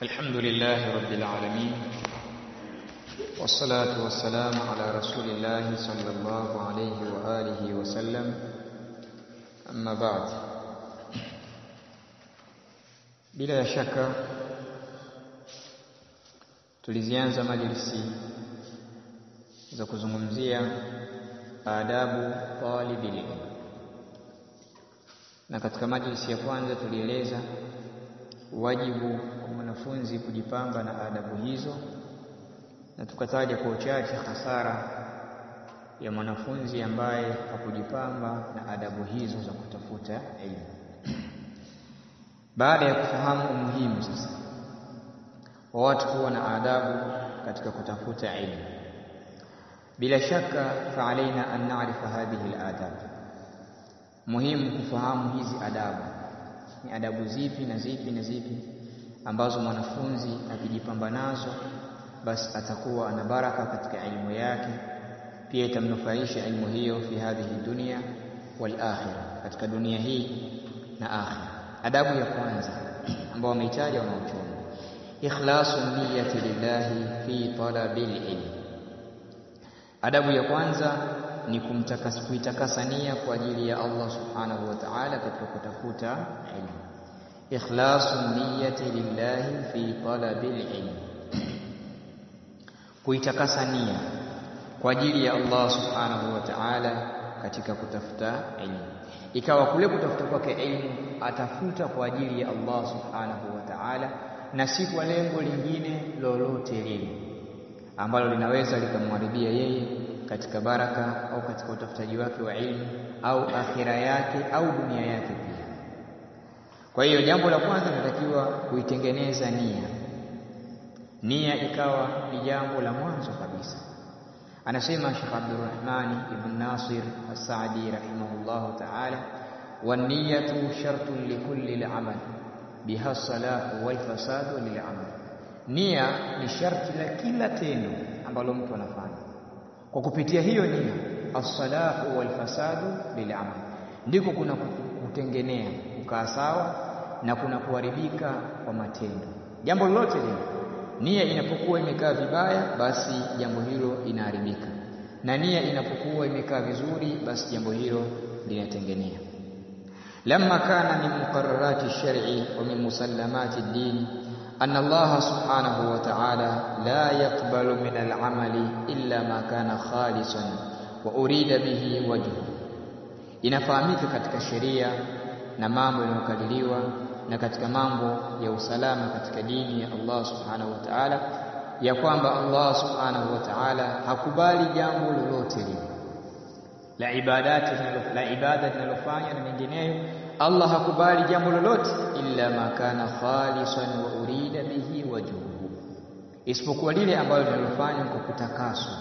الحمد لله رب العالمين والصلاة والسلام على رسول الله صلى الله عليه وآله وسلم أما بعد bila shaka tulizianza majlisi za kuzungumzia adabu talibil ilm na katika majlisi ya kwanza tulieleza wajibu wa mwanafunzi kujipamba na adabu hizo na tukataja kwa uchache hasara ya mwanafunzi ambaye hakujipamba na adabu hizo za kutafuta elimu baada ya kufahamu umuhimu sasa wa watu kuwa na adabu katika kutafuta elimu bila shaka faalaina an na'rifa hadhihi al-adab muhimu kufahamu hizi adabu ni adabu zipi na zipi na zipi ambazo mwanafunzi akijipamba nazo basi atakuwa ana baraka katika elimu yake pia itamnufaisha elimu hiyo fi hadhihi dunia wal akhirah katika dunia hii na akhirah adabu ya kwanza ambayo wameitaja wanaochoma ikhlasu niyyati lillahi fi talabil ilm adabu ya kwanza ni kumtakasa kuitakasa nia kwa ajili ya Allah subhanahu wa ta'ala katika kutafuta ilmu ikhlasu niyyati lillahi fi talabil ilm kuitakasa nia kwa ajili ya Allah subhanahu wa ta'ala katika kutafuta ilmu ikawa kule kutafuta kwake ilmu atafuta kwa ajili ya Allah subhanahu wa ta'ala na si kwa lengo lingine lolote lile ambalo linaweza likamharibia yeye katika baraka au katika utafutaji wake wa ilmu au akhira yake au dunia yake pia. Kwa hiyo jambo la kwanza linatakiwa kuitengeneza nia. Nia ikawa ni jambo la mwanzo kabisa. Anasema Sheikh Abdurrahman ibn Nasir As-Saadi rahimahullahu ta'ala, "Wan-niyatu shartun likulli al-amal biha salahu wal fasadu lil-amal." Nia ni sharti la kila tendo ambalo mtu anafanya kwa kupitia hiyo nia as-salahu wal fasadu bil amal ndiko kuna kutengenea kukaa sawa na kuna kuharibika kwa matendo jambo lolote lile nia inapokuwa imekaa vibaya basi jambo hilo inaharibika na nia inapokuwa imekaa vizuri basi jambo hilo linatengenea lamma kana min muqarrarati shar'i wa min musallamati ad-din أن الله سبحانه وتعالى لا يقبل من العمل إلا ما كان خالصا وأريد به وجهه inafahamika katika sheria na mambo yanayokadiriwa na katika mambo ya usalama katika dini ya Allah subhanahu wa ta'ala ya kwamba Allah subhanahu wa ta'ala hakubali jambo lolote lile la ibadati la ibada linalofanya na mengineyo Allah hakubali jambo lolote illa ma kana khalisan wa urida bihi wajhuhu, isipokuwa lile ambalo linalofanywa kwa kutakaswa,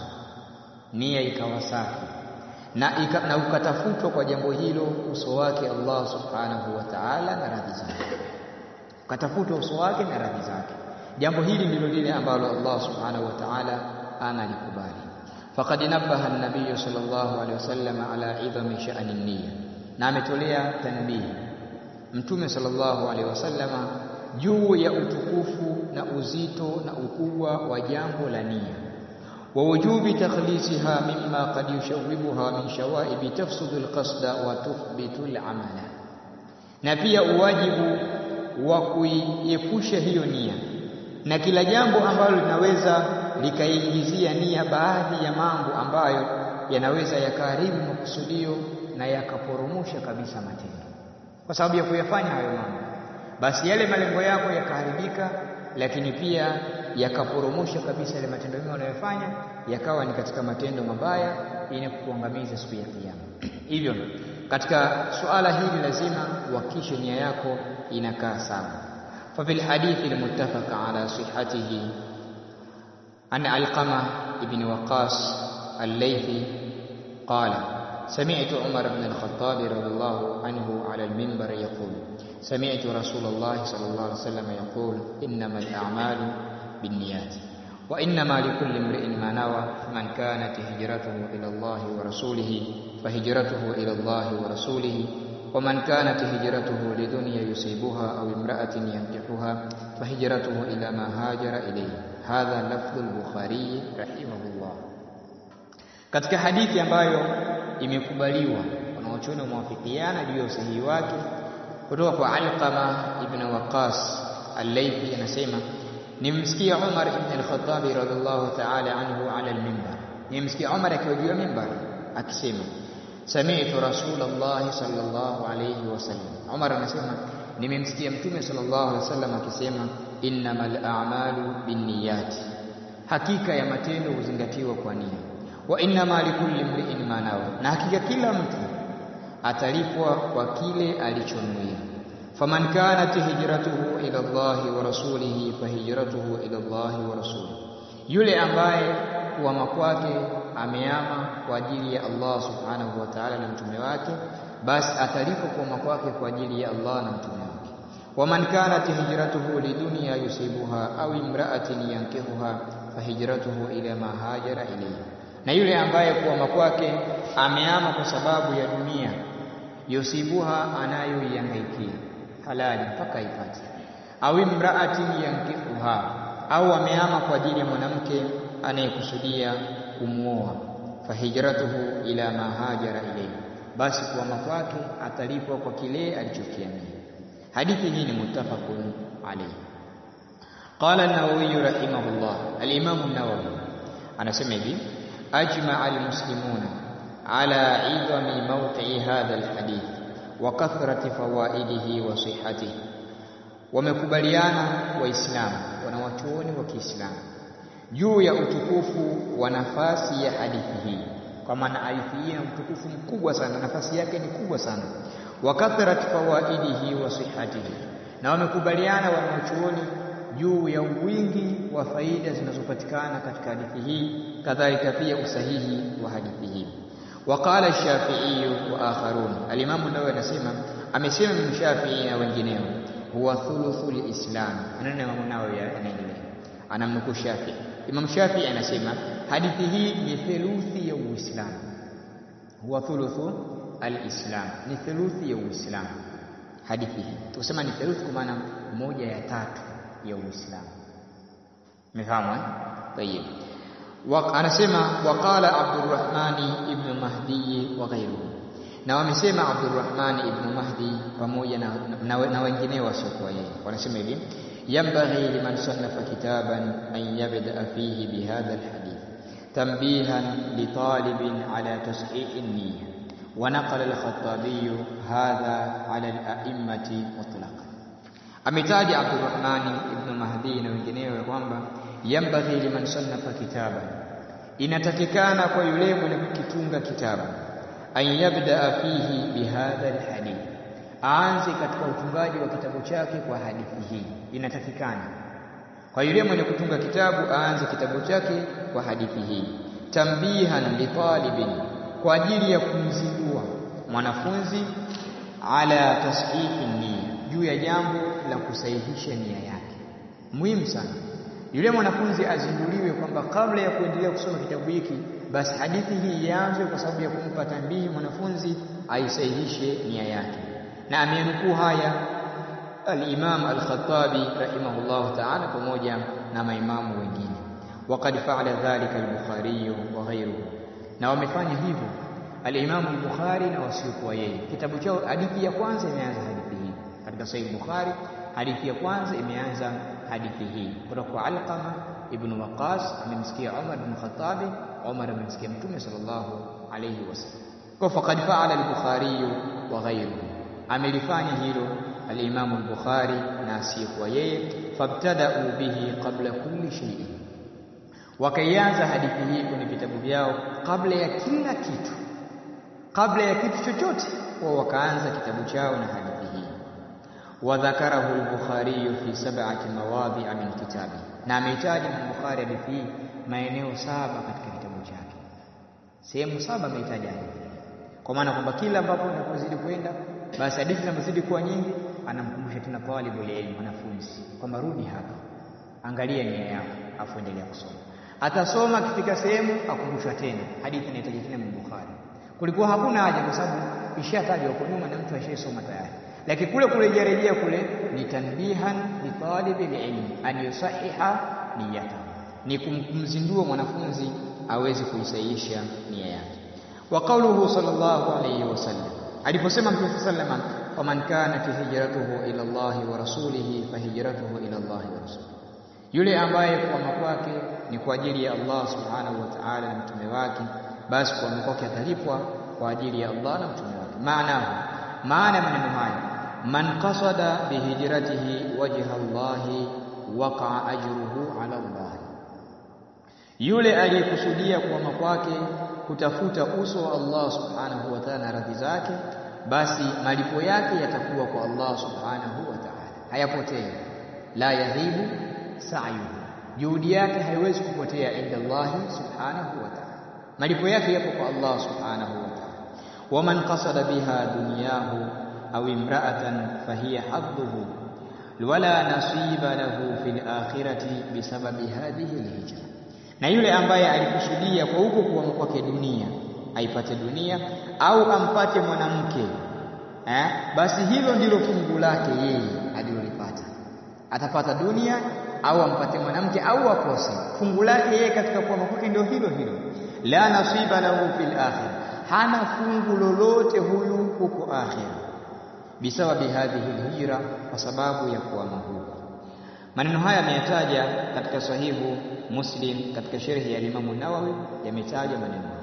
nia ikawa safi na, ika, na ukatafutwa kwa jambo hilo uso wake Allah subhanahu wa ta'ala na radhi zake, ukatafutwa uso wake na radhi zake. Jambo hili ndilo lile ambalo Allah subhanahu wa ta'ala analikubali. Faqad nabbaha an-nabiy sallallahu alaihi wasallam ala idhami sha'ni an-niyya na ametolea tanbihi Mtume sallallahu alaihi wasallama juu ya utukufu na uzito na ukubwa wa jambo la nia wa wujubi takhlisiha mimma qad yushawibuha min shawaibi tafsudu alqasda wa tuthbitu alamala, na pia uwajibu wa kuiepusha hiyo nia na kila jambo ambalo linaweza likaingizia nia baadhi ya mambo ambayo yanaweza yakaharibu makusudio na yakaporomosha kabisa matendo kwa sababu ya kuyafanya hayo mambo, basi yale malengo yako yakaharibika, lakini pia yakaporomosha kabisa yale matendo mema unayofanya yakawa ni katika matendo mabaya yenye kukuangamiza siku ya Kiyama. Hivyo katika suala hili lazima uhakikishe nia yako inakaa sawa. fa fil hadithi almuttafaqa ala sihhatihi an Alqama ibn Waqas al-Laythi qala سمعت عمر بن الخطاب رضي الله عنه على المنبر يقول سمعت رسول الله صلى الله عليه وسلم يقول إنما الأعمال بالنيات وإنما لكل امرئ ما نوى فمن كانت هجرته إلى الله ورسوله فهجرته إلى الله ورسوله waman kanat hijratuhu lidunya yusibuha au imra'atin yankihuha fahijratuhu ila ma hajara ilayhi hadha lafdhu al-bukhari rahimahullah katika hadithi ambayo imekubaliwa wanaochuoni wamewafikiana juu ya usahihi wake kutoka kwa Alqama ibn Waqas al-Laythi anasema nimsikia Umar ibn al-Khattab radhiallahu ta'ala anhu ala al-minbar nimsikia Umar akiwa juu ya minbar akisema sami'tu Rasulullah sallallahu alayhi wasallam Umar anasema nimemsikia mtume sallallahu alayhi wasallam akisema innamal a'malu binniyat hakika ya matendo huzingatiwa kwa nia wa innama likulli imri'in ma nawa na hakika kila mtu atalipwa kwa kile alichonuia faman kanat hijratuhu ila Allahi wa rasulihi fahijratuhu ila Allahi wa rasulihi yule ambaye kuama kwake ameama kwa ajili ya Allah subhanahu wa ta'ala na mtume wake basi atalipwa kuama kwake kwa ajili ya Allah na mtume wake waman kanat hijratuhu lidunya yusibuha au imra'atin yankihuha fahijratuhu ila ma hajara ilayhi na yule ambaye kuama kwake ameama kwa sababu ya dunia yusibuha anayoihangaikia halali mpaka ipate au imraatin yankihuha au ameama kwa ajili ya mwanamke anayekusudia kumwoa fahijratuhu ila ma hajara ilayhi basi kuama kwake atalipwa kwa kile alichokiamia hadithi hii ni muttafaqun alayhi qala an-nawawi rahimahullah al-imam an-nawawi anasema hivi ajma al-muslimuna ala idami mawqi'i hadha al-hadith wa kathrati fawaidihi wa sihhatihi wamekubaliana waislamu wanawachuoni wa Kiislamu juu ya utukufu wa nafasi ya hadithi hii kwa maana hadithi hii ina utukufu mkubwa sana nafasi yake ni kubwa sana wa kathrati fawaidihi wa sihhatihi na wamekubaliana wanawachuoni juu ya wingi wa faida zinazopatikana katika hadithi hii kadhalika pia usahihi wa hadithi hii وقال الشافعي واخرون الامام النووي anasema amesema Imam Shafi'i na wengineo huwa thuluthul islam maneno Imam Nawawi yanaendelea anamnukuu Shafi'i Imam Shafi'i anasema hadithi hii ni theluthi ya Uislamu huwa thuluthu alislam ni theluthi ya Uislamu hadithi hii tusema ni theluthi kwa maana moja ya tatu ya Uislamu umefahamu eh tayeb anasema waqala Abdurrahmani ibn Mahdi wa ghayruhu na wamesema Abdurrahman ibn Mahdi pamoja na, na, na wengineo wasiokuwa yeye wanasema hivi yambaghi liman sannafa kitaban an yabda fihi bihadha alhadith tanbihan litalibin ala tashih an-niyya wa naqala al-Khattabi hadha ala al-a'immati mutlaqan ametaja Abdurrahman ibn Mahdi na wengineo ya kwamba yambaghi liman sannafa kitaban inatakikana kwa yule mwenye kukitunga kitabu an yabda fihi bihadha alhadith aanze katika utungaji wa kitabu chake kwa hadithi hii inatakikana kwa yule mwenye kutunga kitabu aanze kitabu chake kwa hadithi hii tambihan litalibin kwa ajili ya kumzindua mwanafunzi ala tashihi nia juu ya jambo la kusahihisha nia yake muhimu sana yule mwanafunzi azinduliwe kwamba kabla ya kuendelea kusoma kitabu hiki basi hadithi hii ianze kwa sababu ya kumpa tambihi mwanafunzi aisahihishe nia yake na amenukuu haya al-Imam al-Khattabi rahimahullah ta'ala pamoja na maimamu wengine waqad fa'ala dhalika al-Bukhari wa ghayruhu na wamefanya hivyo al-Imam al-Bukhari na wasiokuwa yeye kitabu chao hadithi ya kwanza imeanza hadithi hii katika Sahih Bukhari hadithi ya kwanza imeanza hadithi hii kutoka kwa Alqama ibn Waqas amemsikia Umar ibn Khattab Umar amemsikia Mtume sallallahu alayhi wasallam kwa faqad fa'ala al-Bukhari wa ghayruhu amelifanya hilo al-Imam al-Bukhari na asiyekuwa yeye fabtada'u bihi qabla kulli shay'in wakaianza hadithi hii kwenye vitabu vyao kabla ya kila kitu kabla ya kitu chochote wao wakaanza kitabu chao na hadithi hii وذكره البخاري في سبعة مواضع من كتابه na ameitaja Bukhari hadithi hii maeneo saba katika kitabu chake sehemu saba ameitaja hadithi kwa maana kwamba kila ambapo unapozidi kwenda basi hadithi zinapozidi kuwa nyingi anamkumbusha tena talibul ilm mwanafunzi kwamba rudi hapa angalia nia yako afu endelea kusoma atasoma akifika sehemu akumbushwa tena hadithi inahitaji tena Bukhari kulikuwa hakuna haja kwa sababu ishatajwa huko nyuma na mtu ashaisoma tayari lakini kule kurejerejea kule ni tanbihan li talibi ilmi an yusahiha niyata ni kumzindua mwanafunzi aweze kuisahihisha nia yake wa qauluhu sallallahu alayhi wasallam aliposema mtume sallallahu alayhi wasallam faman kanat hijratuhu ila Allah wa rasulihi fahijratuhu ila Allah wa rasulihi yule ambaye kuama kwake ni kwa ajili ya Allah subhanahu wa ta'ala na mtume wake basi kuama kwake atalipwa kwa ajili ya Allah na mtume wake maana maana maneno haya man qasada bihijratihi wajha Allah waqa'a ajruhu ala Allah yule aliyekusudia kuama kwake kutafuta uso wa Allah subhanahu wa ta'ala na radhi zake basi malipo yake yatakuwa kwa Allah subhanahu wa ta'ala hayapotei la yadhibu sa'yuhu juhudi yake haiwezi kupotea inda Allah subhanahu wa ta'ala malipo yake yapo kwa Allah subhanahu wa ta'ala waman qasada biha dunyahu aw imra'atan fahiya hadduhu wala nasiba lahu fil akhirati bisababi hadhihi alhijra na yule ambaye alikusudia kwa huko kuama kwake dunia aipate dunia au ampate mwanamke eh? basi hilo ndilo fungu lake yeye alilolipata atapata dunia au ampate mwanamke au akose fungu lake yeye katika kuama kwake ndio hilo hilo la nasiba lahu fil akhir hana fungu lolote huyu huko akhira bisababi hadhihi alhijra kwa sababu ya kuama huko maneno haya ameyataja katika sahihu Muslim katika sharhi ya Imam Nawawi yametaja maneno haya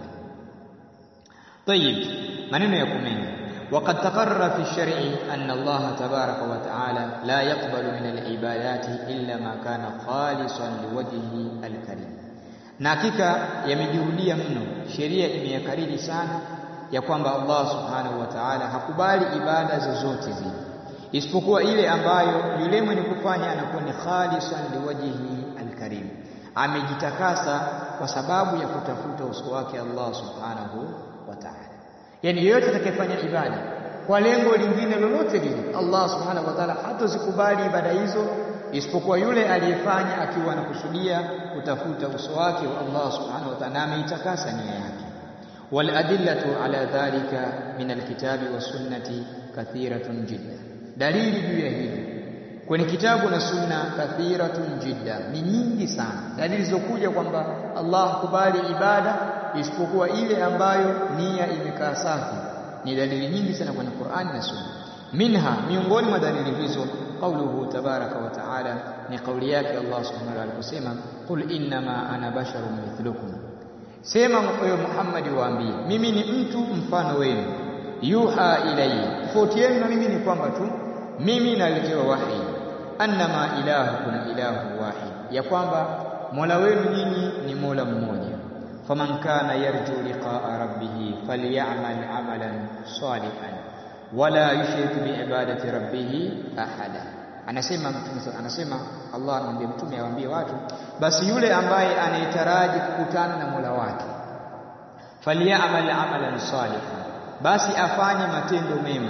طيب maneno ya kumenya وقد تقرر في الشرع أن الله تبارك وتعالى لا يقبل من العبادات إلا ما كان خالصا لوجهه الكريم na hakika yamejuhudia mno sheria imeyakariri sana ya kwamba Allah subhanahu wa ta'ala hakubali ibada zozote zile isipokuwa ile ambayo yule mwenye kufanya anakuwa ni khalisan liwajhihi alkarim amejitakasa kwa sababu ya kutafuta uso wake Allah subhanahu wa ta'ala yani yeyote atakayefanya ibada kwa lengo lingine lolote lile Allah subhanahu wa ta'ala hatozikubali ibada hizo isipokuwa yule aliyefanya akiwa anakusudia kutafuta uso wake wa Allah subhanahu wa ta'ala ameitakasa nia yake wal adillatu ala dhalika min alkitabi was sunnati kathiratun jidda dalili juu ya hili kwenye kitabu na sunna kathiratun jidda ni nyingi sana dalili zilizokuja kwamba Allah hakubali ibada isipokuwa ile ambayo nia imekaa safi ni dalili nyingi sana kwenye Qur'ani na sunna minha miongoni mwa dalili hizo qauluhu tabaraka wa taala ni kauli yake Allah subhanahu wa ta'ala aliposema qul innama ana basharun mithlukum sema wewe Muhammad waambie mimi ni mtu mfano wenu yuha ilayya tofauti yenu na mimi ni kwamba tu mimi naletewa wahi annama ilahukum ilahu wahid ya kwamba mola wenu nyinyi ni mola mmoja faman kana yarju liqa'a rabbih falyamal amalan salihan wala yushrik biibadati rabbih ahada anasema mtume anasema Allah anamwambia mtume awaambie watu basi yule ambaye anayetaraji kukutana na Mola wake falyamal amalan salihan basi afanye matendo mema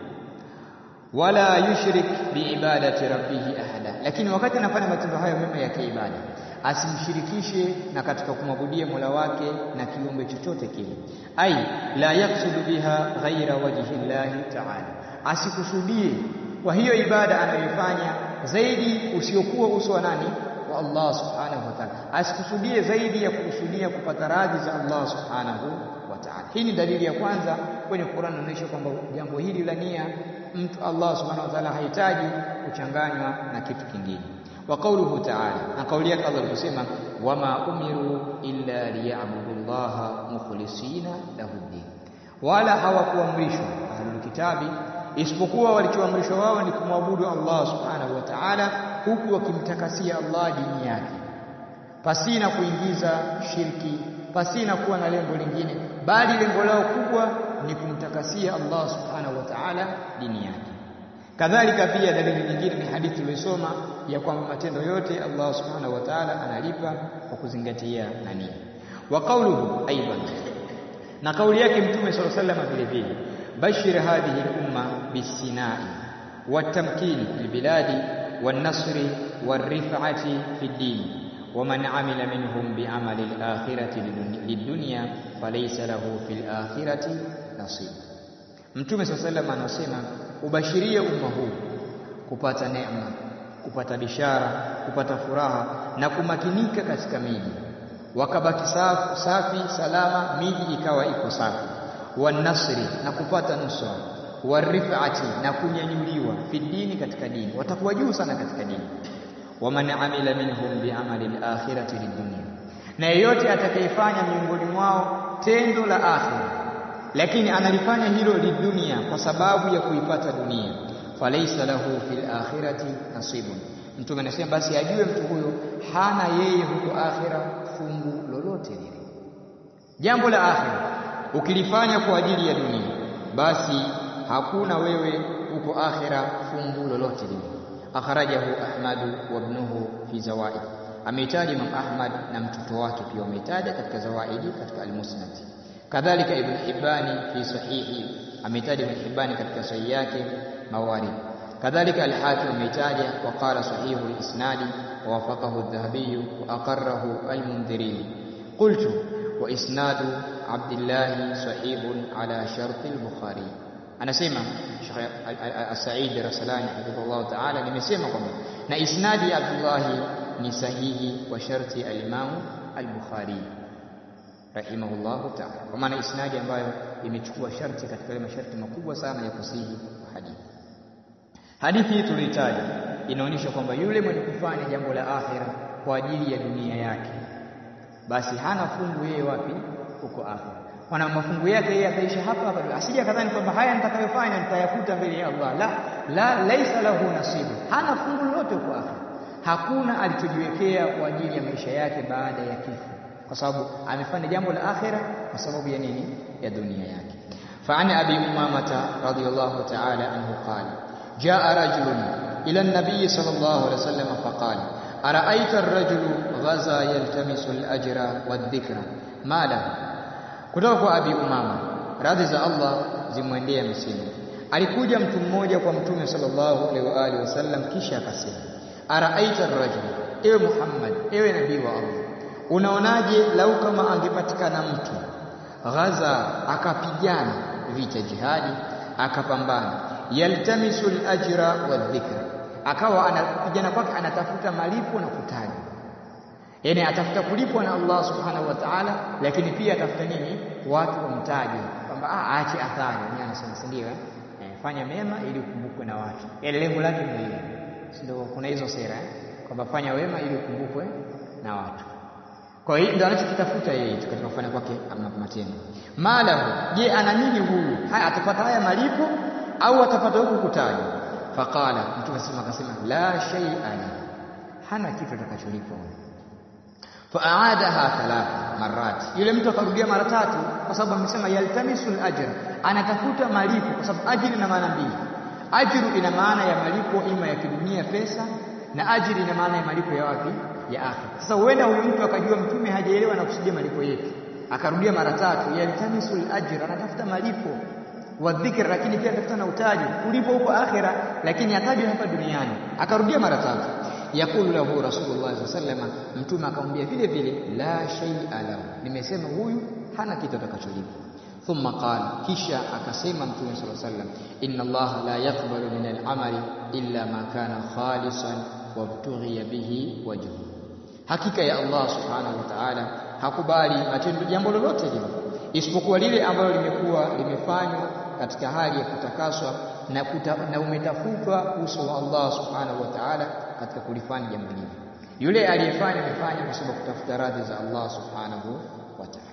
wala yushrik biibadati rabbih ahada lakini wakati anafanya matendo hayo mema ya kiibada asimshirikishe na katika kumwabudia Mola wake na kiumbe chochote kile ai la yaksudu biha ghaira wajhi llahi ta'ala asikusudie kwa hiyo ibada anayoifanya zaidi usiokuwa uso wa nani wa Allah subhanahu wa ta'ala asikusudie zaidi ya kukusudia kupata radhi za Allah subhanahu wa ta'ala hii ni dalili ya kwanza kwenye Qur'an inaonyesha kwamba jambo hili la nia mtu Allah subhanahu wa ta'ala hahitaji kuchanganywa na kitu kingine wa qawluhu ta'ala na kauli yake Allah aliposema wama umiru illa liya'budu Allah mukhlisina lahu din wala hawakuamrishwa ahlul kitabi isipokuwa walichoamrishwa wao ni kumwabudu Allah subhanahu wa ta'ala huku wakimtakasia Allah dini yake pasina kuingiza shirki pasina kuwa na lengo lingine bali lengo lao kubwa ni kumtakasia Allah subhanahu wa ta'ala dini yake kadhalika pia dalili nyingine ni hadithi tuliyosoma ya kwamba matendo yote Allah subhanahu wa ta'ala analipa kwa kuzingatia nani wa qawluhu aidan na kauli yake mtume sallallahu alaihi wasallam vile vile bashir hadhihi al-umma bisinai watamkini fil biladi wan-nasri war-rif'ati fid din ومن عمل منهم بعمل الآخرة للدنيا falaysa lahu fil akhirati nasib. Mtume swalla sallam anasema ubashirie umma huu kupata neema, kupata bishara, kupata furaha na kumakinika katika miji, wakabaki safi, safi salama, miji ikawa iko safi, wanasri na kupata nusra, warifati na kunyanyuliwa fi dini, katika dini, watakuwa juu sana katika dini. Waman amila minhum biamali alakhirati lidunia, na yeyote atakayefanya miongoni mwao tendo la akhira, lakini analifanya hilo lidunia, kwa sababu ya kuipata dunia falaisa lahu fil akhirati nasibun. Mtume anasema basi ajue mtu huyo hana yeye huko akhira fungu lolote lile. Jambo la akhira ukilifanya kwa ajili ya dunia, basi hakuna wewe huko akhira fungu lolote lile. Akhrajahu Ahmadu wa ibnuhu fi zawaid, ameitaja Imam Ahmad na mtoto wake pia wameitaja katika zawaidi katika al-Musnad. Kadhalika Ibn Hibbani fi sahihi, ameitaja Ibn Hibbani katika sahihi yake mawarid kadhalika al-Hakim ameitaja wa qala sahihu al-isnadi wa wafaqahu adh-Dhahabi wa aqarrahu al-Mundhiri qultu wa isnadu Abdullah sahihun ala shart al-Bukhari anasema Sheikh As-Sa'id Rasalani hafidhahullah ta'ala nimesema kwamba na isnadi ya Abdullah ni sahihi kwa sharti al-Imam al-Bukhari rahimahullahu ta'ala kwa maana isnadi ambayo imechukua sharti katika ile masharti makubwa sana ya kusihi hadithi Hadithi hii tulihitaji inaonyesha kwamba yule mwenye kufanya jambo la akhira kwa ajili ya dunia yake, basi hana fungu yeye wapi? Huko akhira. Maana mafungu yake yeye ataisha hapa hapa, asije akadhani kwamba haya nitakayofanya nitayakuta mbele ya Allah. La, la, laisa lahu nasibu, hana fungu lolote huko akhira. Hakuna alichojiwekea kwa ajili ya maisha yake baada ya kifo, kwa sababu amefanya jambo la akhira kwa sababu ya nini? Ya dunia yake. Fa an abi umamata radhiyallahu ta'ala anhu qala جاء رجل إلى النبي صلى الله عليه وسلم فقال أرأيت الرجل غزا يلتمس الأجر والذكر ما له kutoka kwa Abi Umama radhi za Allah zimwendee msimu alikuja mtu mmoja kwa mtume sallallahu alaihi wa alihi wasallam kisha akasema araaita ar-rajul ewe Muhammad ewe nabii wa Allah unaonaje lau kama angepatikana mtu ghaza akapigana vita jihadi akapambana yaltamisu al-ajra wadh-dhikra, akawa anapigana kwake anatafuta malipo na kutajwa, yaani atafuta kulipwa na Allah subhanahu wa ta'ala, lakini pia atafuta nini? Watu wamtaje kwamba aache athari. Ni anasema si ndio? Eh, fanya mema ili ukumbukwe na watu, yaani lengo lake ndio hilo, si ndio? Kuna hizo sera eh, kwamba fanya wema ili ukumbukwe na watu. Kwa hiyo ndio anachokitafuta yeye katika kufanya kwake matendo. Malahu, je, ana nini huyu? Haya, atapata haya malipo au atapata huku kutajwa? Faqala, mtume sema akasema la shay'an, hana kitu atakacholipwa. Faaadaha thalatha marat, yule mtu akarudia mara tatu, kwa sababu amesema yaltamisu al-ajr, anatafuta malipo, kwa sababu ajiri ina maana mbili. Ajru ina maana ya malipo ima ya kidunia pesa, na ajiri ina maana ya malipo ya wapi? Ya akhira. Sasa huenda huyu mtu akajua mtume hajaelewa na kusudia malipo yetu, akarudia mara tatu, yaltamisu al-ajr, anatafuta malipo wa dhikr, lakini pia atafuta na utaji kulipo huko akhira, lakini atajwa hapa duniani. Akarudia mara tatu, yakulu lahu Rasulullah sallallahu alaihi wasallam, mtume akamwambia vile vile, la shay'a lahu, nimesema huyu hana kitu atakacholipwa. Thumma qala, kisha akasema mtume sallallahu alaihi wasallam, inna Allah la yaqbalu min al-amali illa ma kana khalisan wabtughiya bihi wajhu, hakika ya Allah subhanahu wa ta'ala hakubali matendo jambo lolote lile isipokuwa lile ambalo limekuwa limefanywa katika hali ya kutakaswa na, kuta, na umetafutwa uso wa Allah subhanahu wa ta'ala katika kulifanya jambo hili. Yule aliyefanya amefanya kwa sababu kutafuta radhi za Allah subhanahu wa ta'ala.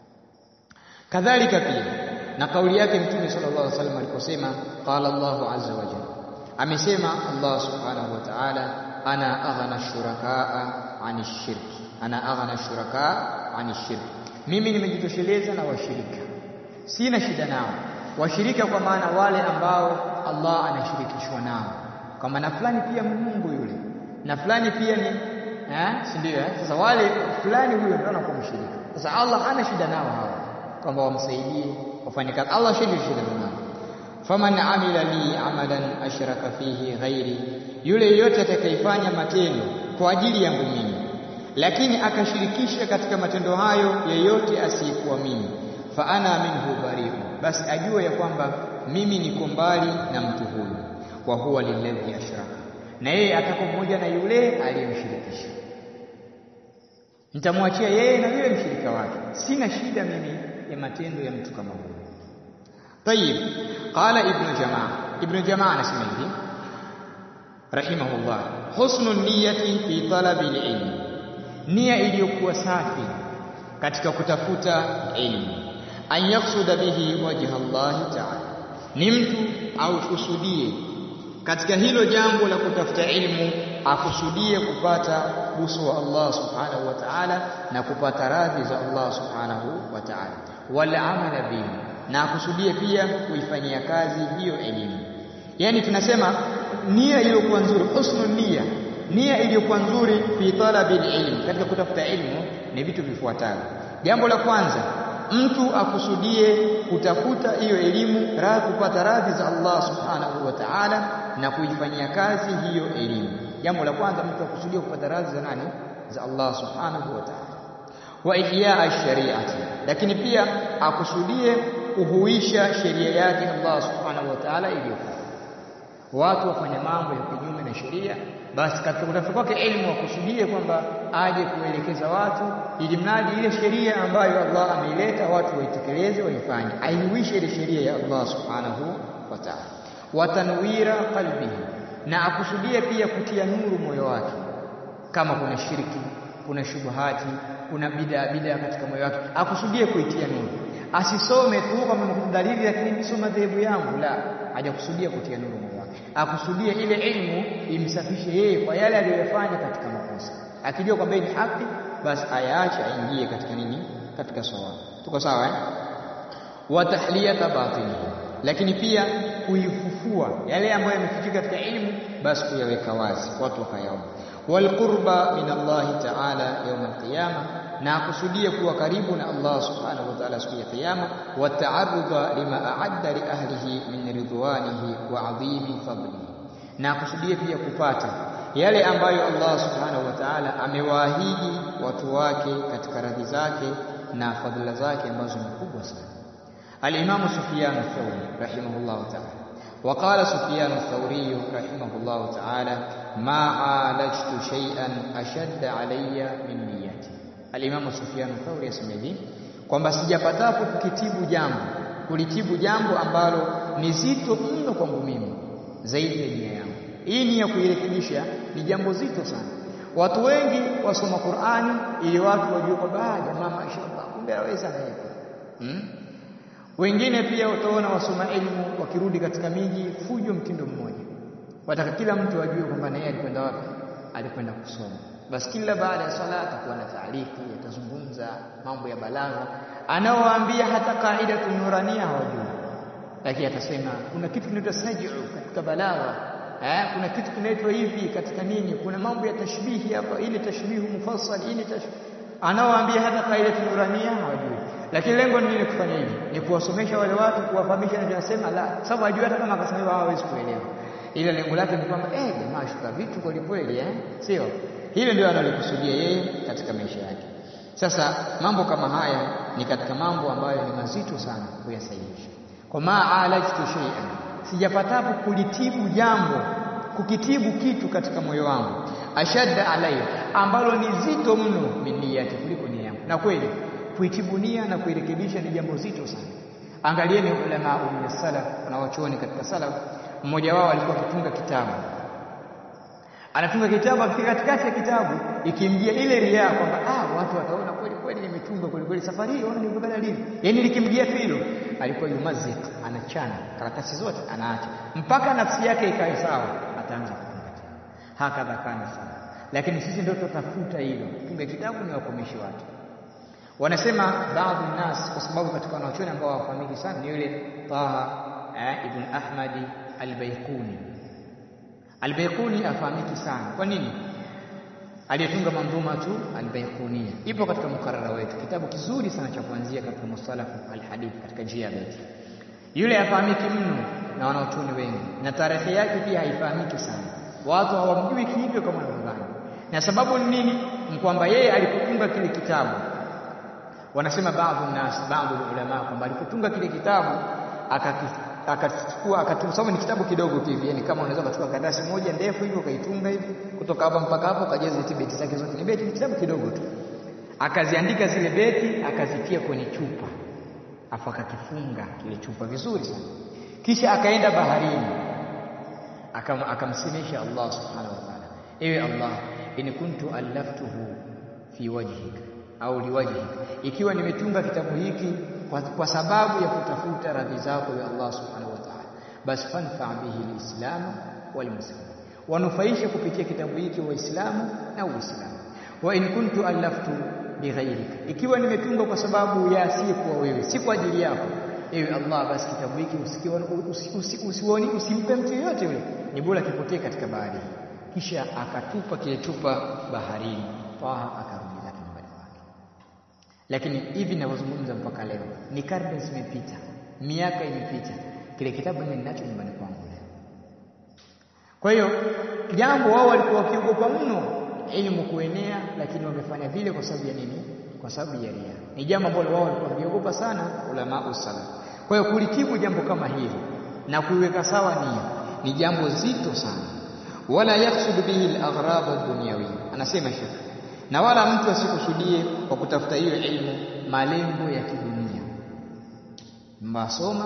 Kadhalika pia na kauli yake Mtume sallallahu alaihi wasallam aliposema qala Allahu azza wa jalla, amesema Allah subhanahu wa ta'ala, ana aghna shurakaa ani shirki, ana aghna shurakaa ani shirki, mimi nimejitosheleza na washirika, sina shida nao washirika kwa maana wale ambao Allah anashirikishwa nao, kwa maana fulani pia Mungu yule na fulani pia ni eh, si ndio? Eh, sasa wale fulani huyo ndio anakuwa mshirika. Sasa Allah hana shida nao hawa, kwamba wamsaidie wafanye kazi. Allah shidi shida nao. Faman amila li amalan ashraka fihi ghairi, yule yeyote atakayefanya matendo kwa ajili yangu mimi, lakini akashirikisha katika matendo hayo yeyote asiyekuwa mimi fa ana minhu bariu basi ajue ya kwamba mimi niko mbali na mtu huyu wa huwa lilladhi ashraka na yeye atako mmoja na yule aliyemshirikisha nitamwachia yeye na yule mshirika wake sina shida mimi ya matendo ya mtu kama huyo طيب قال ابن جماعه ابن جماعه anasema hivi rahimahullah husnu niyyati fi talabi ilmi nia iliyokuwa safi katika kutafuta elimu an yaksuda bihi wajha Allah ta'ala ni mtu au kusudie katika hilo jambo la kutafuta ilmu akusudie kupata uso wa Allah subhanahu wa ta'ala na kupata radhi za Allah subhanahu wa ta'ala wala amala bihi na akusudie pia kuifanyia kazi hiyo elimu yani tunasema nia iliyokuwa nzuri husnul nia nia iliyokuwa nzuri fi talabil ilm katika kutafuta ilmu ni vitu vifuatavyo jambo la kwanza mtu akusudie kutafuta hiyo elimu ra kupata radhi za Allah subhanahu wa ta'ala na kuifanyia kazi hiyo elimu jambo la kwanza mtu akusudie kupata radhi za nani za Allah subhanahu wa ta'ala wa ihya shariati lakini pia akusudie kuhuisha sheria yake Allah subhanahu wa ta'ala iliyofaa watu wafanya mambo ya kinyume na sheria basi katika kutafuta kwake elimu akusudie kwamba aje kuelekeza watu ili mradi ile sheria ambayo Allah ameileta watu waitekeleze waifanye aihuishe ile sheria ya Allah subhanahu wa ta'ala watanwira qalbihi na akusudie pia kutia nuru moyo wake kama kuna shirki kuna shubuhati kuna bid'a bid'a katika moyo wake akusudie kuitia nuru asisome tu kama dalili lakini nisoma madhehebu yangu la hajakusudia kutia nuru moyo wake akusudie ile elimu imsafishe yeye kwa yale aliyofanya katika makosa akijua kwamba ni haki basi ayaache aingie katika nini katika sawa tuko sawa eh wa tahliyata batini lakini pia kuifufua yale ambayo yamefichika katika elimu basi kuyaweka wazi watu wakayaona walqurba min Allah ta'ala yawm al-qiyamah na akusudie kuwa karibu na Allah subhanahu wa ta'ala siku ya kiyama wa ta'arruda lima a'adda li ahlihi min ridwanihi wa 'azimi fadlihi na akusudie pia kupata yale ambayo Allah subhanahu wa ta'ala amewaahidi watu wake katika radhi zake na fadhila zake ambazo ni kubwa sana al-Imam Sufyan ath-Thawri rahimahullah ta'ala وقال سفيان الثوري رحمه الله تعالى ما عالجت شيئا أشد علي من نيتي Alimamu Sufyan Thauri asema hivi kwamba sijapatapo kukitibu jambo kulitibu jambo ambalo ni zito mno kwangu mimi zaidi ya nia yangu. Hii nia kuirekebisha ni jambo zito sana. Watu wengi wasoma Qur'ani ili watu wajue kwamba jamaa mashaallah kumbe aweza na yeye. Hmm? Wengine pia utaona wasoma elimu wakirudi katika miji fujo mtindo mmoja. Wataka kila mtu ajue kwamba na yeye alikwenda wapi? Alikwenda kusoma basi kila baada ya swala atakuwa na taariki atazungumza mambo ya balagha anaowaambia hata kaida nurania hawajui lakini atasema kuna kitu kinaitwa saj'u katika balagha eh kuna kitu kinaitwa hivi katika nini kuna mambo ya tashbihi hapa ile tashbihu mufassal ile tashbih anaowaambia hata kaida nurania hawajui lakini lengo ni nini kufanya hivi ni kuwasomesha wale watu kuwafahamisha na tunasema la sababu ajui hata kama akasema hawawezi kuelewa ile lengo lake ni kwamba eh jamaa shuka vitu kweli kweli eh sio hilo ndio analikusudia yeye katika maisha yake sasa mambo kama haya ni katika mambo ambayo ni mazito sana kuyasahihisha kwa ma alajtu shay'an sijapatapo kulitibu jambo kukitibu kitu katika moyo wangu ashadda alayya ambalo ni zito mno miniyati kuliko nia yangu na kweli kuitibu nia na kuirekebisha ni jambo zito sana angalieni ulama min salaf na wachuoni katika salaf mmoja wao alikuwa akitunga kitabu anatunga kitabu akifika katikati ya kitabu ikimjia ile ria kwamba ah watu wataona kweli kweli nimetunga kweli kweli safari hii ona nilivyokaa lini yani likimjia tu hilo alikuwa yumazik anachana karatasi zote anaacha mpaka nafsi yake ikae sawa ataanza kutunga tena hakadha kana sana lakini sisi ndio tutafuta hilo tunga kitabu ni wakomeshi watu wanasema baadhi nas kwa sababu katika wanachuoni ambao hawafahamiki sana ni yule Taha eh, ibn Ahmadi al-Baiquni Al-Baiquni afahamiki sana. Kwa nini? Aliyetunga mandhuma tu Al-Baiqunia. Ipo katika mkarara wetu. Kitabu kizuri sana cha kuanzia katika musalafu al-hadith katika njia ya beti. Yule afahamiki mno na wanaochuoni wengi na tarehe yake pia haifahamiki sana. Watu hawamjui kihivyo kama wanavyodhani. na sababu ni nini ni kwamba yeye alipotunga kile kitabu wanasema baadhi nas baadhi ulama kwamba alipotunga kile kitabu akachukua akatusoma ni kitabu kidogo tu hivi yani kama unaweza kuchukua karatasi moja ndefu hivyo ukaitunga hivi kutoka hapa mpaka hapo ukajaza hizo beti zake zote ni beti ni kitabu kidogo tu akaziandika zile beti akazitia kwenye chupa afu akakifunga kile chupa vizuri sana kisha akaenda baharini akam, akamsemesha Allah subhanahu wa ta'ala ewe Allah in kuntu allaftuhu fi wajhika au liwajhika ikiwa nimetunga kitabu hiki kwa, kwa sababu ya kutafuta radhi zako ya Allah subhanahu wa ta'ala basi fanfa bihi alislam walmuslimin wanufaishe kupitia kitabu hiki waislamu na uislamu wa in kuntu allaftu bighairika ikiwa nimetunga kwa sababu ya asiyekuwa wewe si kwa ajili yako ewe Allah basi kitabu hiki usioni usimpe mtu yeyote yule ni bora kipotee katika bahari kisha akatupa kile chupa baharini Taha akarudi zake nyumbani kwake lakini hivi ninavyozungumza mpaka leo ni karne zimepita miaka imepita kile kitabu mimi ninacho nyumbani kwangu leo kwa hiyo jambo wao walikuwa wakiogopa mno elimu kuenea lakini wamefanya vile kwa sababu ya nini kwa sababu ya ria ni jambo ambalo wao walikuwa wakiogopa sana ulama usala kwa hiyo kulitibu jambo kama hili na kuiweka sawa nia ni jambo zito sana wala yaksudu bihi al-aghrab ad-dunyawiyya anasema shekh na wala mtu asikusudie kwa kutafuta hiyo elimu malengo ya kidunia mbasoma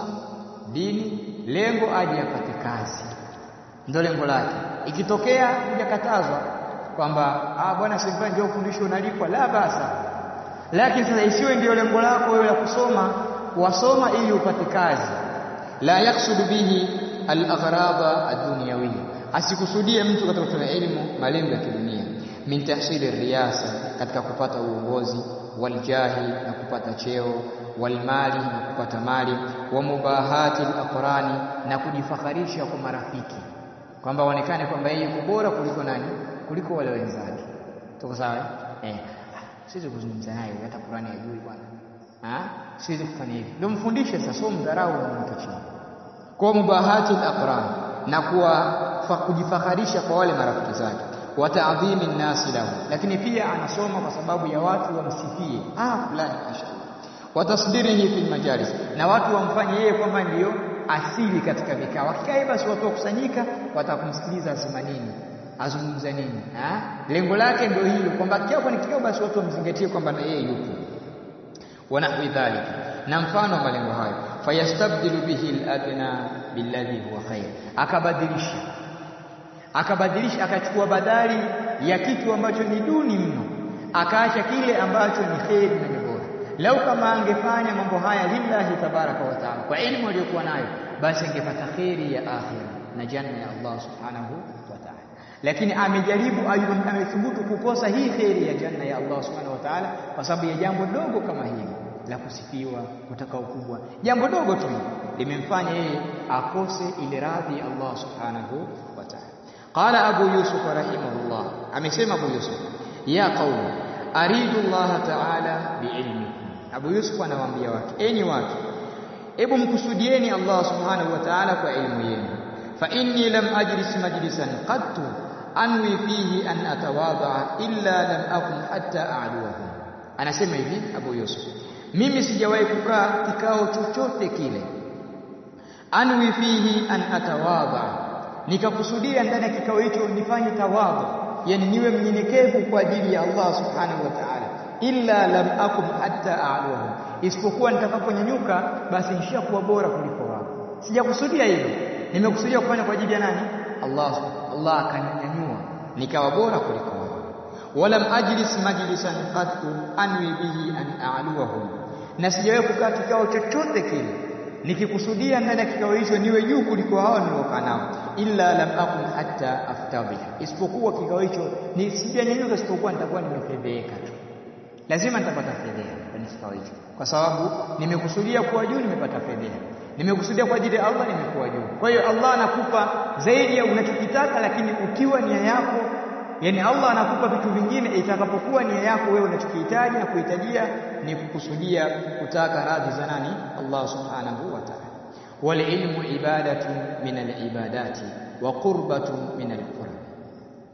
dini lengo aje apate kazi ndio lengo lake ikitokea hujakatazwa kwamba ah bwana sasa ndio ufundisho unalipwa la basa lakini sasa isiwe ndio lengo lako wewe la kusoma wasoma ili upate kazi la yaksudu bihi al-aghraba ad-dunyawiyya asikusudie mtu katika kutoa elimu malengo ya kidunia min tahsili riyasa katika kupata uongozi waljahi na kupata cheo walmali na kupata mali wa mubahati al-aqrani na kujifakharisha kwa marafiki kwamba waonekane kwamba yeye yuko bora kuliko nani kuliko wale wenzake tuko sawa eh siwezi kuzungumza naye hata Qur'ani hajui bwana ah siwezi kufanya hivi ndio mfundishe sasa sio mdharau na mtu chini kwa mubahati al-aqran na kuwa kujifakharisha kwa wale marafiki zake wa ta'dhimi nasi lahu lakini pia anasoma kwa sababu ya watu wamsifie ah fulani mashaallah wa tasdirihi fil majalis na watu wamfanye yeye kwamba ndiyo asili katika vikao wakikaa basi watu wakusanyika watakumsikiliza asema nini azungumza nini ha? lengo lake ndio hilo kwamba kikao ni kikao basi watu wamzingatie kwamba na yeye yupo wanahwi dhalika na mfano wa malengo hayo fayastabdilu bihi al-adna billadhi huwa khair akabadilisha akabadilisha akachukua badali ya kitu ambacho ni duni mno akaacha kile ambacho ni kheri na ni bora lau kama angefanya mambo haya lillahi tabaraka wa taala kwa elimu aliyokuwa nayo basi angepata kheri ya akhira na janna ya Allah subhanahu wa ta'ala lakini amejaribu amethubutu kukosa hii kheri ya janna ya Allah subhanahu wa ta'ala kwa sababu ya jambo dogo kama hili la kusifiwa kutaka ukubwa jambo dogo tu limemfanya yeye akose ile radhi ya Allah subhanahu wa ta'ala qala abu yusuf rahimahullah amesema abu yusuf ya qaumi aridu Allah ta'ala biilmikum abu yusuf anawaambia watu enyi watu hebu mkusudieni Allah subhanahu wa ta'ala kwa elimu yenu fa inni lam ajlis majlisan qattu anwi fihi an atawadha illa lam akun hatta a'luhum anasema hivi abu yusuf mimi sijawahi kukaa kikao chochote kile anwi fihi an atawadha nikakusudia ndani ya kikao hicho nifanye tawadhu yani niwe mnyenyekevu kwa ajili ya Allah subhanahu wa ta'ala illa lam akum hatta a'luhum isipokuwa nitakaponyanyuka basi nishakuwa bora kuliko wao sijakusudia hilo nimekusudia kufanya kwa ajili ya nani Allah Allah akaninyanyua nikawa bora kuliko wao walam ajlis majlisan qattu anwi bihi an a'luhum na sijawahi kukaa kikao chochote kile nikikusudia ndani ya kikao hicho niwe juu kuliko hao niliokaa nao illa lam akun hatta aftadhi isipokuwa kikao hicho ni sijanyanyuka isipokuwa nitakuwa nimefedheka tu lazima nitapata fedheha kwenye kikao hicho kwa sababu nimekusudia kuwa juu nimepata fedheha nimekusudia kwa ajili ya Allah nimekuwa juu kwa hiyo Allah anakupa zaidi ya unachokitaka lakini ukiwa nia yako yani Allah anakupa vitu vingine itakapokuwa nia yako wewe unachokihitaji na kuhitajia ni kukusudia kutaka radhi za nani Allah subhanahu wa ta'ala wal ilmu ibadatu min al ibadati wa qurbatu min al qurb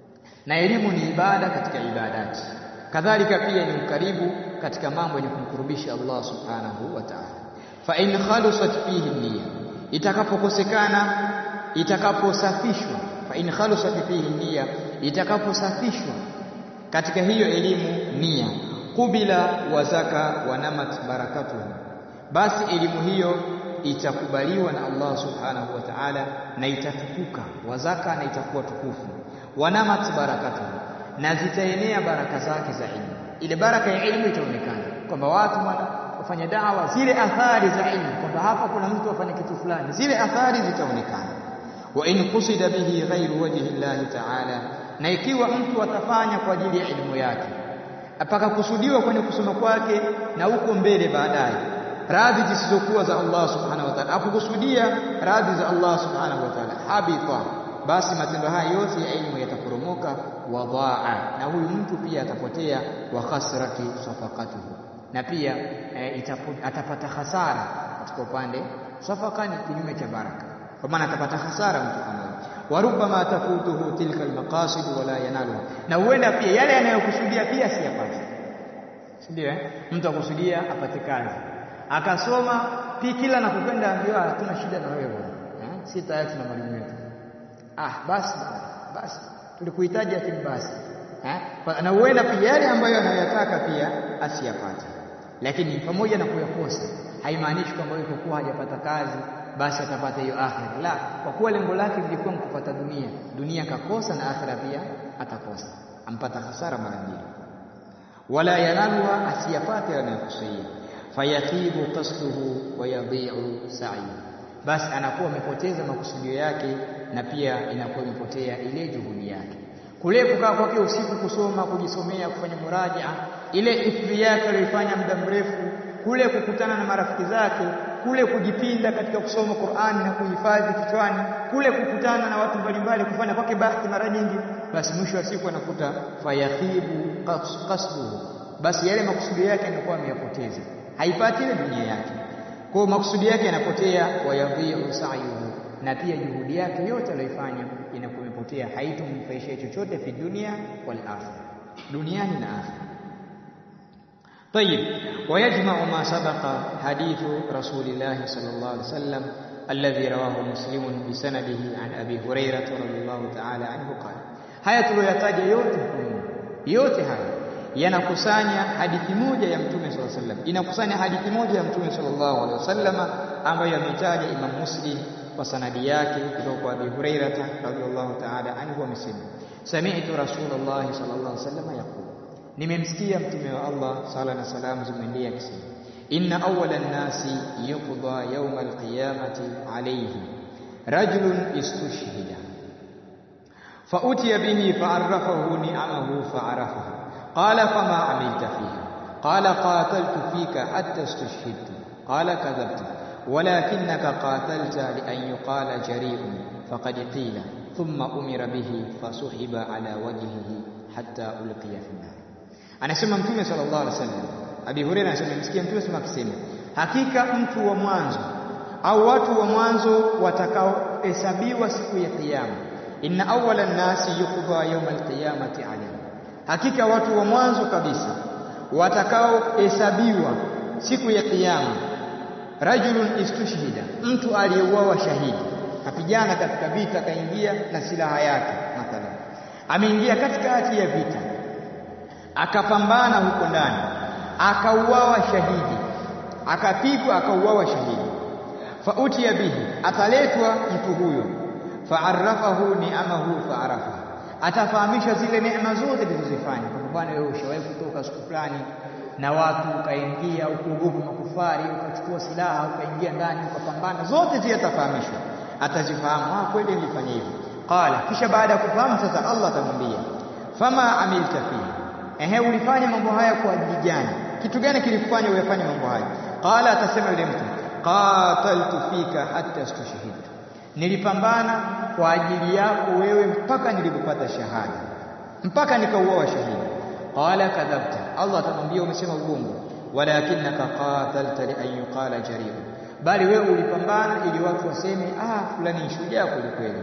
na elimu ni ibada katika ibadati kadhalika pia ni ukaribu katika mambo yenye kumkurubisha Allah subhanahu wa ta'ala fa in khalusat fihi niyya itakapokosekana itakaposafishwa fa in khalusat fihi niyya itakaposafishwa katika hiyo elimu nia kubila wa zaka wa namat barakatuhu basi elimu hiyo itakubaliwa na Allah subhanahu wa ta'ala na itatukuka wazaka na itakuwa tukufu wanamat barakatuhu na zitaenea baraka zake za ilmu ile baraka ya ilmu itaonekana kwamba watu wafanya dawa zile athari za ilmu kwamba hapa kuna mtu afanya kitu fulani zile athari zitaonekana wa in qusida bihi ghairu wajhi Allah ta'ala na ikiwa mtu atafanya kwa ajili ya elimu yake apakakusudiwa kwenye kusoma kwake na huko mbele baadaye radhi zisizokuwa za Allah subhanahu wa ta'ala akukusudia radhi za Allah subhanahu wa ta'ala habita basi matendo haya yote ya elimu yataporomoka wadhaa na huyu mtu pia atapotea wa khasrati safaqatuhu na pia e, itapu, atapata hasara katika upande safaka ni kinyume cha baraka kwa maana atapata hasara mtu kama wa rubbama tafutuhu tilka almaqasid wala yanaluha na huenda pia yale yanayokusudia pia siyapate si ndio eh mtu akusudia apate kazi akasoma pia kila anapokwenda ambiwa hatuna shida na wewe bwana eh si tayari tuna mwalimu wetu ah basi basi tulikuhitaji lakini basi eh na huenda pia yale ambayo anayotaka pia asiyapate lakini pamoja na kuyakosa haimaanishi kwamba yuko kuwa hajapata kazi basi atapata hiyo akhira la kwa kuwa lengo lake lilikuwa kupata dunia dunia kakosa na akhira pia atakosa ampata hasara mara mbili wala yanaluha asiyapate anayokusudia fayatibu qasduhu wa yadhi'u sa'yu basi anakuwa amepoteza makusudio yake na pia inakuwa imepotea ile juhudi yake kule kukaa kwake usiku kusoma kujisomea kufanya murajaa ile ifri yake aliyoifanya muda mrefu kule kukutana na marafiki zake kule kujipinda katika kusoma Qur'ani na kuhifadhi kichwani kule kukutana na watu mbalimbali kufanya kwake bahati mara nyingi basi mwisho wa siku anakuta fayathibu qasduhu basi yale makusudi yake yanakuwa ameyapoteza haipati ile dunia yake kwa makusudi yake yanapotea wayadhi'u sa'yuhu na pia juhudi yake yote aliyoifanya inakuwa imepotea haitomfaisha chochote fi dunia wal akhirah duniani na akhirah طيب ويجمع ما سبق حديث رسول الله صلى الله عليه وسلم الذي رواه مسلم بسنده عن أبي هريرة رضي الله تعالى عنه قال haya tuliyoyataja yote yote haya yanakusanya hadithi moja ya mtume sallallahu alaihi wasallam inakusanya hadithi moja ya mtume sallallahu alaihi wasallam ambayo ametaja Imam Muslim kwa sanadi yake kutoka kwa Abi Hurairah radhiyallahu ta'ala anhu amesema sami'tu Rasulullah sallallahu alaihi wasallam yaqul nimemsikia mtume wa Allah sala na salamu zimwendee akisema inna awwala nnasi yuqda yawma alqiyamati alayhi rajulun istushhida فأتي به فعرفه نعمه فعرفها قال فما عملت فيها قال قاتلت فيك حتى استشهدت قال كذبت ولكنك قاتلت لأن يقال جريء فقد قيل ثم أمر به فسحب على وجهه حتى ألقي في النار anasema mtume sallallahu alaihi wasallam Abi Hurairah anasema msikia mtume sema akisema hakika mtu wa mwanzo au watu wa mwanzo watakaohesabiwa siku ya kiyama inna awwala nasi yuqda yawm alqiyamati alayhi hakika watu wa mwanzo kabisa watakaohesabiwa siku ya kiyama rajulun istushhida mtu aliyeuawa shahidi kapigana katika vita kaingia na silaha yake mathalan ameingia katikati ya vita akapambana huko ndani akauawa shahidi akapigwa akauawa shahidi fautiya bihi ataletwa mtu huyo faarafahu ni'amahu faarafa atafahamishwa zile neema zote zilizozifanya kwa bwana wewe ushawahi kutoka siku fulani na watu ukaingia ukuogopa makufari ukachukua silaha ukaingia ndani ukapambana zote zile atafahamishwa atazifahamu ah kweli nilifanya hivyo qala kisha baada ya kufahamu sasa Allah atamwambia fama amilta fihi ehe ulifanya mambo haya kwa ajili gani kitu gani kilikufanya uyafanye mambo haya qala atasema yule mtu qataltu fika hatta stushhidtu nilipambana kwa ajili yako wewe mpaka nilipopata shahada mpaka nikauawa shahidi qala kadhabta Allah atamwambia umesema uongo walakinaka qatalta li an yuqala jarir bali wewe ulipambana ili watu waseme ah fulani ni shujaa kweli kweli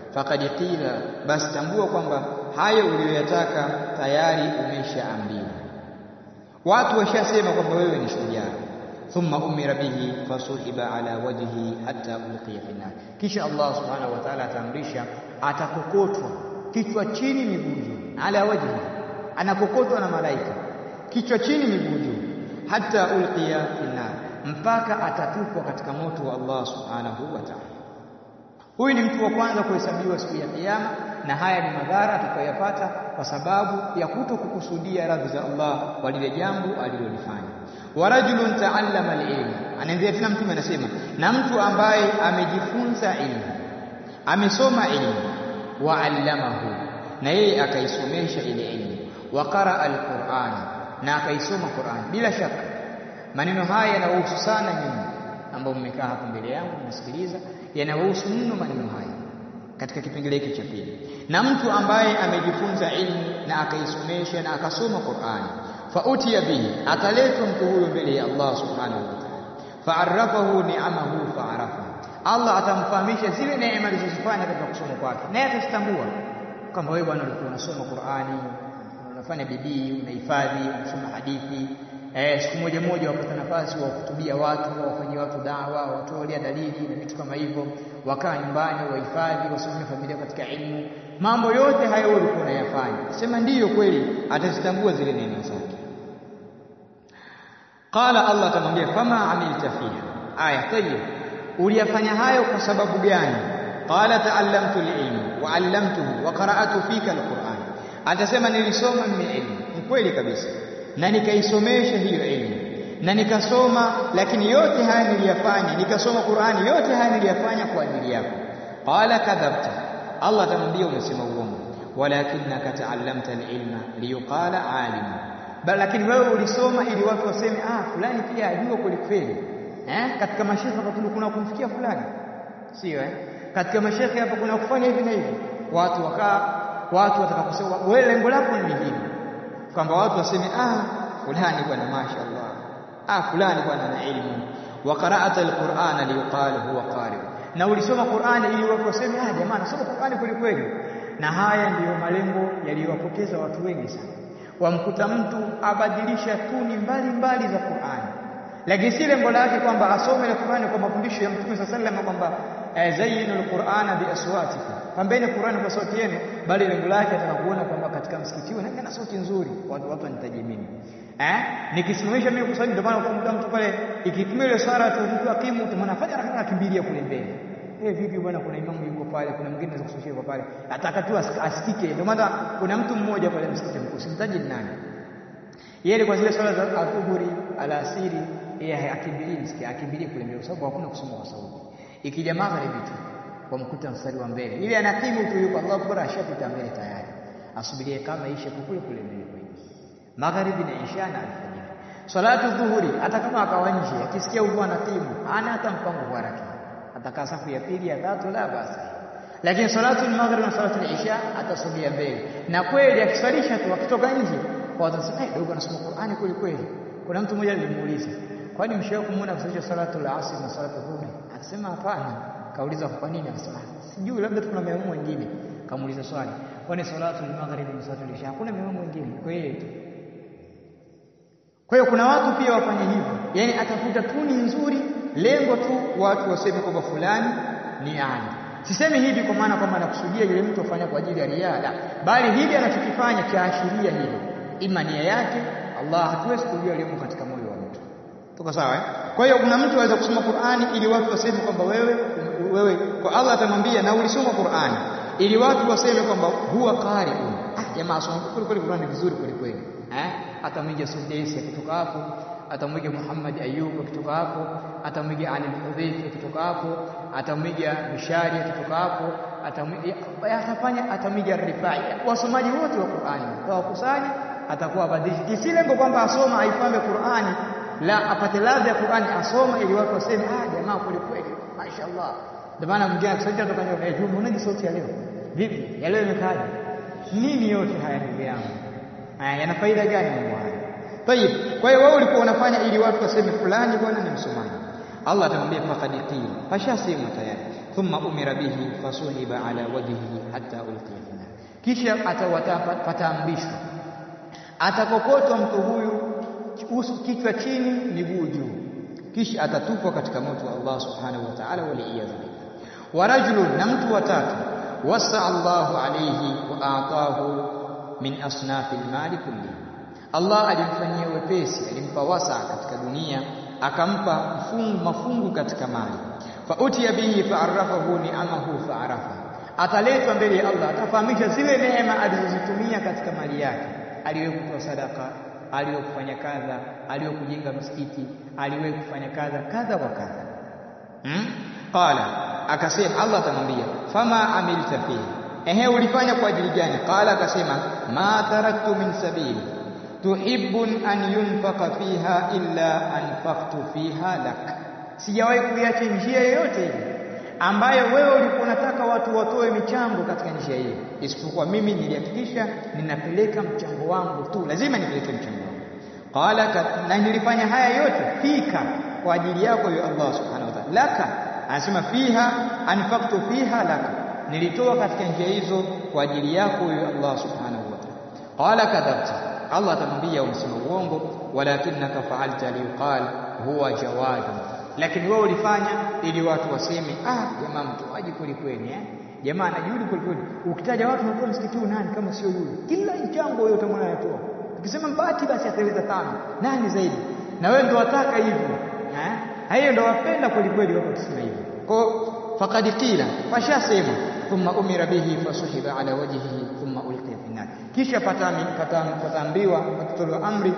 faqad qila basi tambua kwamba hayo uliyoyataka tayari umeshaambiwa watu washasema kwamba wewe ni shujaa thumma umira bihi fasuhiba ala wajhi hatta ulqiya fi nar kisha Allah subhanahu wa ta'ala ataamrisha atakokotwa kichwa chini miguu juu ala wajhi anakokotwa na malaika kichwa chini miguu juu hatta ulqiya fi nar mpaka atatupwa katika moto wa Allah subhanahu wa ta'ala huyu ni mtu wa kwanza kuhesabiwa siku ya kiyama na haya ni madhara atakayoyapata kwa sababu ya kuto kukusudia radhi za Allah kwa lile jambo alilolifanya wa rajulun ta'allama al-ilm anaendelea tena mtume anasema na mtu ambaye amejifunza ilmu amesoma ilmu wa allamahu na yeye akaisomesha ile ilmu wa qaraa al-Qur'an na akaisoma Qur'an bila shaka maneno haya yanahusu sana nyinyi ambao mmekaa hapo mbele yangu mnasikiliza yanahusu mno maneno haya katika kipengele hiki cha pili na mtu ambaye amejifunza ilmu na akaisomesha na akasoma Qur'ani fautiya bihi ataletwa mtu huyo mbele ya Allah subhanahu wa ta'ala fa'arrafahu ni'amahu fa'arafa Allah atamfahamisha zile neema alizozifanya katika kusoma kwake naye atazitambua kwamba wewe bwana ulikuwa unasoma Qur'ani unafanya bidii unahifadhi unasoma hadithi eh, siku moja moja wapata nafasi wa kutubia watu wafanyie watu dawa watolea dalili na vitu kama hivyo wakaa nyumbani wahifadhi wasimamie familia katika ilmu mambo yote hayo ulikuwa unayafanya sema ndiyo kweli atazitambua zile neema zake qala Allah atamwambia fama amilta fiha aya tayyib uliyafanya hayo kwa sababu gani qala ta'allamtu al-ilm wa 'allamtuhu wa qara'atu fika al-Qur'an atasema nilisoma mimi ilmu ni kweli kabisa na nikaisomesha hiyo elimu na nikasoma lakini yote haya niliyafanya nikasoma Qur'ani yote haya niliyafanya kwa ajili yako qala kadhabta Allah atamwambia umesema uongo walakinaka ta'allamta al-ilma liyuqala alim bali lakini wewe ulisoma ili watu waseme ah fulani pia ajua kweli kweli eh katika mashekhe hapa kuna kumfikia fulani sio eh katika mashekhe hapa kuna kufanya hivi na hivi watu wakaa watu watakaposema wewe lengo lako ni hili kwamba watu waseme ah fulani bwana mashaallah ah fulani bwana ana elimu wa qara'ata alqur'ana liqala huwa qari na ulisoma Qur'ani ili watu waseme ah jamaa nasoma Qur'ani kweli kweli na haya ndiyo malengo yaliyowapoteza watu wengi sana wamkuta mtu abadilisha tuni mbali mbali za Qur'ani lakini si lengo lake kwamba asome ile Qur'ani kwa mafundisho ya Mtume sallallahu alayhi wasallam kwamba zayyinul Qur'ana bi aswatikum pambeni Qur'ani kwa sauti yenu bali lengo lake atakakuona kwamba katika msikiti huu na sauti nzuri watu watu wanitaji mimi eh nikisimamisha mimi kusali ndio maana ukamkuta mtu pale ikitumia ile swala tu mtu akimu utaona fanya haraka akimbilia kule mbele eh vipi bwana kuna imamu yuko pale kuna mwingine anaweza kusushia kwa pale ataka tu asikike ndio maana kuna mtu mmoja pale msikiti mkuu simtaji nani yeye kwa zile swala za adhuhuri alasiri yeye akimbilie msikiti akimbilie kule mbele kwa sababu hakuna kusoma kwa sauti ikija magharibi tu wamkuta mstari wa mbele ile anakimu tu yuko Allahu Akbar ashapita mbele tayari asubirie kama ishe kule kule mbele kwa magharibi na isha na alfajiri salatu dhuhuri hata kama akawa nje akisikia huko anakimu ana hata mpango wa raki atakaa safu ya pili ya tatu la basi lakini salatu al-maghrib na salatu al-isha atasogea mbele na kweli akiswalisha tu akitoka nje kwa watasema eh dogo anasoma Qur'ani kweli kweli kuna mtu mmoja alimuuliza kwani mshawahi kumuona kusalisha salatu al-asr na salatu dhuhuri akasema hapana kauliza kwa nini akasema sijui labda kuna maimamu wengine kamuuliza swali kwani salatu al-maghrib na salatu al-isha hakuna maimamu wengine kwa hiyo kwa hiyo kuna watu pia wafanye hivyo yani atafuta tuni nzuri lengo tu watu waseme kwamba fulani ni ali sisemi hivi kwa maana kwamba anakusudia yule mtu afanya kwa ajili ya riada bali hivi anachokifanya chaashiria hilo ima nia yake Allah hatuwezi kujua yaliyomo katika moyo wa mtu tuko sawa eh? kwa hiyo kuna mtu anaweza kusoma Qur'ani ili watu waseme kwamba wewe wewe kwa Allah atamwambia na ulisoma Qur'ani ili watu waseme kwamba huwa qari'un ah jamaa soma kweli kweli Qur'ani vizuri kweli kweli eh atamwiga Sudaisi akitoka hapo atamwiga Muhammad Ayub akitoka hapo atamwiga Ali al-Hudhayfi akitoka hapo atamwiga Bishari akitoka hapo atamwiga atafanya atamwiga Rifai wasomaji wote wa Qur'ani tawakusanya atakuwa abadilishi si lengo kwamba asoma aifame Qur'ani la apate ladha ya Qur'ani asoma ili watu waseme ah jamaa kweli kweli mashaallah ndio maana mwingine akisaidia kutoka nje eh juu unaje sauti ya leo vipi ya leo imekaje nini yote haya ndugu yangu haya yana faida gani mambo haya Tayib, kwa hiyo wewe ulikuwa unafanya ili watu waseme fulani bwana ni msomaji. Allah atamwambia faqad qila fashasema tayari thumma umira bihi fasuhiba ala wajhihi hatta ulqiya fi nar kisha atawataambishwa atakokotwa mtu huyu kichwa chini miguu juu kisha atatupwa katika moto wa Allah subhanahu wa ta'ala waliyadhu billah wa rajulun na mtu watatu wasa Allahu alayhi wa aatahu min asnafi almali kulli Allah alimfanyia wepesi alimpa wasa katika dunia akampa mfungu mafungu katika mali fa utiya bihi fa'arafahu ni'amahu fa'arafa ataletwa mbele ya Allah atafahamisha zile neema alizozitumia katika mali yake aliwahi kutoa sadaka aliwahi kufanya kadha aliwahi kujenga msikiti aliwahi kufanya kadha kadha wa kadha hmm? qala akasema Allah atamwambia fama amilta fihi ehe ulifanya kwa ajili gani qala akasema ma taraktu min sabili tuhibbun an yunfaqa fiha illa anfaqtu fiha lak sijawahi kuiacha njia yoyote ile ambayo wewe ulikuwa unataka watu watoe michango katika njia hiyo isipokuwa mimi nilihakikisha ninapeleka mchango wangu tu lazima nipeleke mchango wangu qala na nilifanya haya yote fika kwa ajili yako ya Allah subhanahu wa ta'ala laka anasema fiha anfaqtu fiha laka nilitoa katika njia hizo kwa ajili yako ya Allah subhanahu wa ta'ala qala kadhabta Allah atamwambia umsema uongo walakinaka fa'alta liqal huwa jawadu lakini wewe ulifanya ili watu waseme ah jamaa mtoaji kweli kweli eh jamaa anajuhudi kweli kweli ukitaja watu wanatoa msikiti nani kama sio yule kila mchango wewe utamwona anatoa ukisema mbati basi ataweza tano nani zaidi na wewe ndo wataka hivyo eh hiyo ndo wapenda kweli kweli wako kusema hivyo kwa faqad qila fashasema thumma umira bihi fasuhiba ala wajhihi thumma ulqiya fi nar kisha pataambiwa patatolewa amri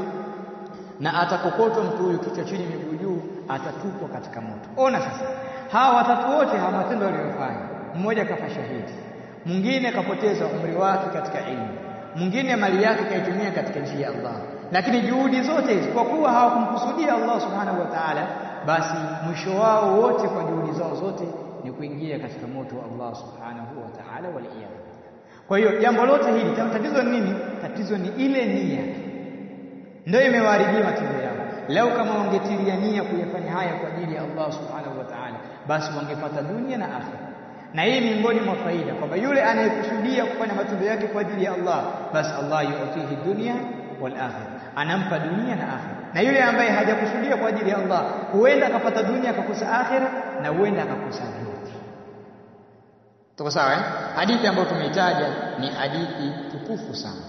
na atakokotwa mtu huyu kichwa chini miguu juu atatupwa katika moto ona sasa hawa watatu wote hawa matendo waliyofanya mmoja kafa shahidi mwingine kapoteza umri wake katika ilmu mwingine mali yake kaitumia katika njia ya Allah lakini juhudi zote hizi kwa kuwa hawakumkusudia Allah subhanahu wa ta'ala basi mwisho wao wote kwa juhudi zao zote ni kuingia katika moto wa Allah subhanahu wa ta'ala waliyadhu kwa hiyo jambo lote hili tatizo ni nini tatizo ni ile nia ndio imewaharibia matendo yao lau kama wangetilia nia kuyafanya haya kwa ajili ya Allah subhanahu wa ta'ala basi wangepata dunia na akhira na hii miongoni mwa faida kwamba yule anayekusudia kufanya matendo yake kwa ajili ya Allah basi Allah yu'tihi dunya wal akhirah anampa dunia na akhira na yule ambaye hajakusudia kwa ajili ya Allah huenda akapata dunia akakosa akhira na huenda akakosa vyote tuko sawa eh hadithi ambayo tumeitaja ni hadithi tukufu sana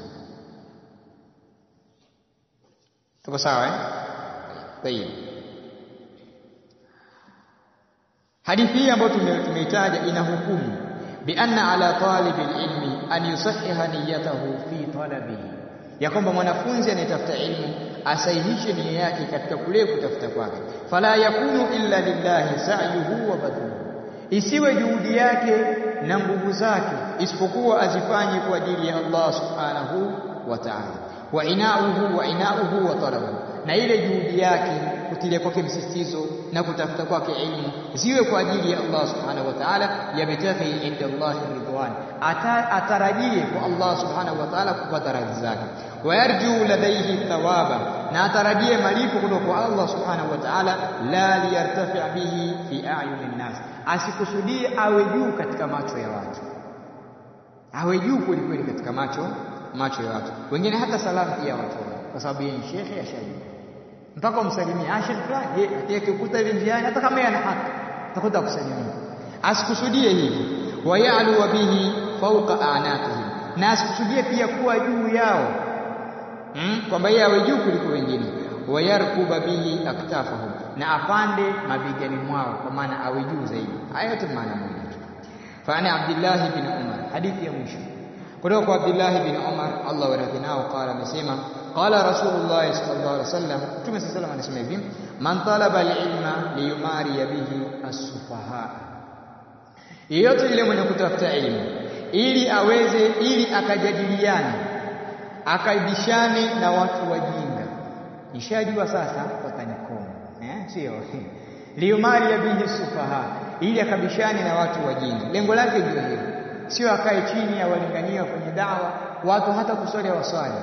tuko sawa eh tayeb hadithi hii ambayo tumeitaja ina hukumu bi anna ala talibi ilmi an yusahiha niyatahu fi talabihi ya kwamba mwanafunzi anayetafuta ilmu asahihishe nia yake katika kule kutafuta kwake fala yakunu illa lillahi sa'yuhu wa badluhu isiwe juhudi yake na nguvu zake isipokuwa azifanye kwa ajili ya Allah subhanahu wa ta'ala wa inauhu wa inauhu wa talabuhu na ile juhudi yake kutilia kwake msisitizo na kutafuta kwake ilmu ziwe kwa ajili ya Allah subhanahu wa ta'ala yabtaghi inda Allah ridwan atarajie kwa Allah subhanahu wa ta'ala kupata radhi zake wayarju ladaihi thawaba na atarajie malipo kutoka kwa Allah subhanahu wa ta'ala la liyartafi bihi fi a'yunin nas asikusudie awe juu katika macho ya watu awe juu kweli kweli katika macho macho ya watu wengine hata salamu pia watu kwa sababu yeye ni shekhe ashajua mpaka umsalimie ah shekhe fulani yeye akikuta hivi njiani hata kama yeye ana haki utakuta kusalimia asikusudie hivi wayalu bihi fawqa anaqihim na asikusudie pia kuwa juu yao hmm? kwamba yeye awe juu kuliko wengine wayarkuba bihi aktafahum na apande mabegani mwao kwa maana awe juu zaidi haya yote maana moja fa ana abdullah bin umar hadithi ya mwisho kutoka kwa Abdullah bin Umar Allah waradhi nao qala amesema qala Rasulullah sallallahu alaihi wasallam Mtume sallallahu anasema hivi man talaba al-ilma liyumari bihi as-sufaha yeyote yule mwenye kutafuta elimu ili aweze ili akajadiliane akaibishane na watu wajinga nishajua sasa watanikoma eh sio liyumari bihi as-sufaha ili akabishane na watu wajinga lengo lake ndio hilo sio akae chini ya walingania kwenye dawa watu hata kuswali waswali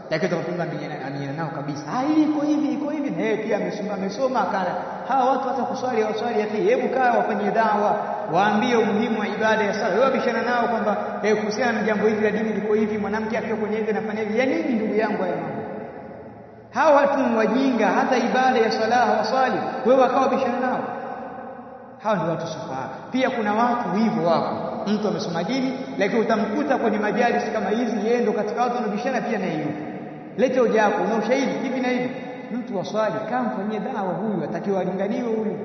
lakini utakapinga aminiana nao kabisa, ah, hii iko hivi iko hivi, na yeye pia amesoma amesoma akana. Hawa watu hata kuswali hawaswali hata, hebu kaa wafanye dawa, waambie umuhimu wa ibada ya sala. Wewe bishana nao kwamba eh, kuhusiana na jambo hili la dini liko hivi, mwanamke akiwa kwenye hivi anafanya hivi, ya nini ndugu yangu haya mambo? Hawa watu ni wajinga, hata ibada ya sala hawaswali, wewe wakawa bishana nao. Hawa ndio watu sufaha. Pia kuna watu hivyo wako, mtu amesoma dini, lakini utamkuta kwenye majalisi kama hizi, yeye ndo katika watu wanabishana pia na yeye. Lete hoja yako, una ushahidi hivi na hivi. Mtu waswali, kama mfanyie dawa huyu, atakiwa alinganiwe huyu.